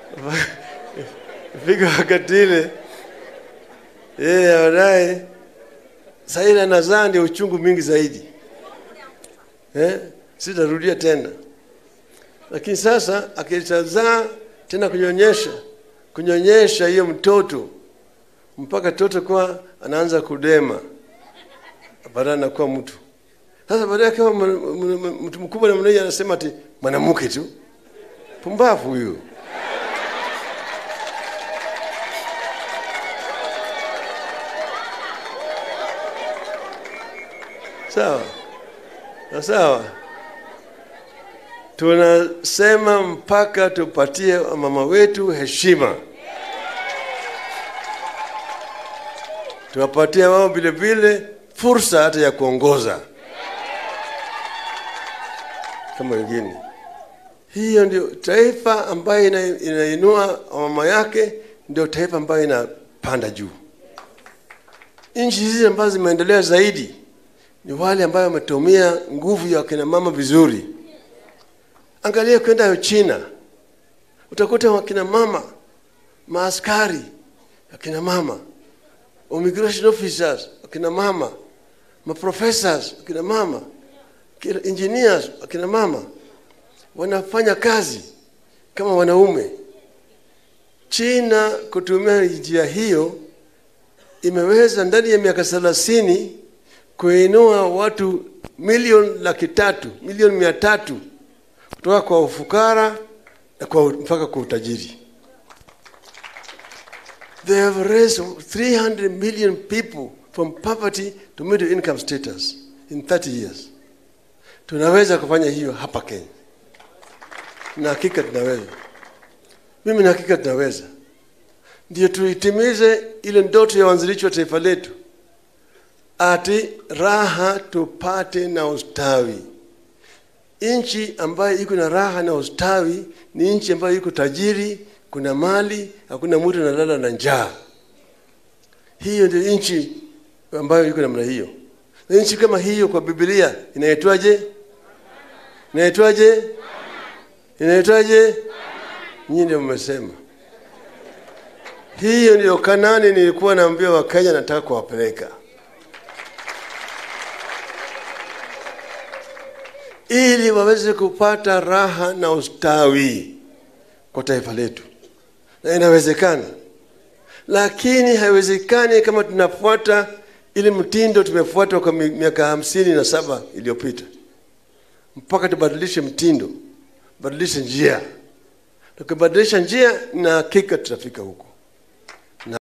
fika wakati ile yeye baadaye saili anazaa ndio uchungu mingi zaidi eh? sitarudia tena lakini sasa akitazaa tena kunyonyesha kunyonyesha hiyo mtoto mpaka toto kuwa anaanza kudema baadaye anakuwa mtu sasa baadaye kama mtu mkubwa namna hiyo anasema ati mwanamke tu pumbavu huyu sawa na sawa tunasema mpaka tupatie mama wetu heshima tuwapatie wao vile vile fursa hata ya kuongoza kama wengine hiyo ndio taifa ambayo ina, inainua mama yake ndio taifa ambayo inapanda juu nchi hizi ambazo zimeendelea zaidi ni wale ambayo wametumia nguvu ya wakina mama vizuri angalia kwenda china utakuta wakina mama maaskari wakina mama immigration officers wakina mama maprofessors wakina mama engineers wakina mama wanafanya kazi kama wanaume china kutumia njia hiyo imeweza ndani ya miaka thelathini kuinua watu milioni laki tatu milioni mia tatu kutoka kwa ufukara na kwa mpaka kwa utajiri they have raised 300 million people from poverty to middle income status in 30 years tunaweza kufanya hiyo hapa kenya na hakika tunaweza mimi na hakika tunaweza ndio tuitimize ile ndoto ya wanzilishi wa taifa letu ati raha tupate na ustawi nchi ambayo iko na raha na ustawi ni nchi ambayo iko tajiri kuna mali hakuna mtu analala na njaa hiyo ndio nchi ambayo iko namna hiyo na nchi kama hiyo kwa biblia inaitwaje inaitwaje inaitwaje nyinyi ndio mmesema hiyo ndio kanani nilikuwa naambia wakenya nataka kuwapeleka ili waweze kupata raha na ustawi kwa taifa letu na inawezekana lakini haiwezekani kama tunafuata ile mtindo tumefuata kwa miaka hamsini na saba iliyopita mpaka tubadilishe mtindo badilishe njia tukibadilisha njia na hakika tutafika huko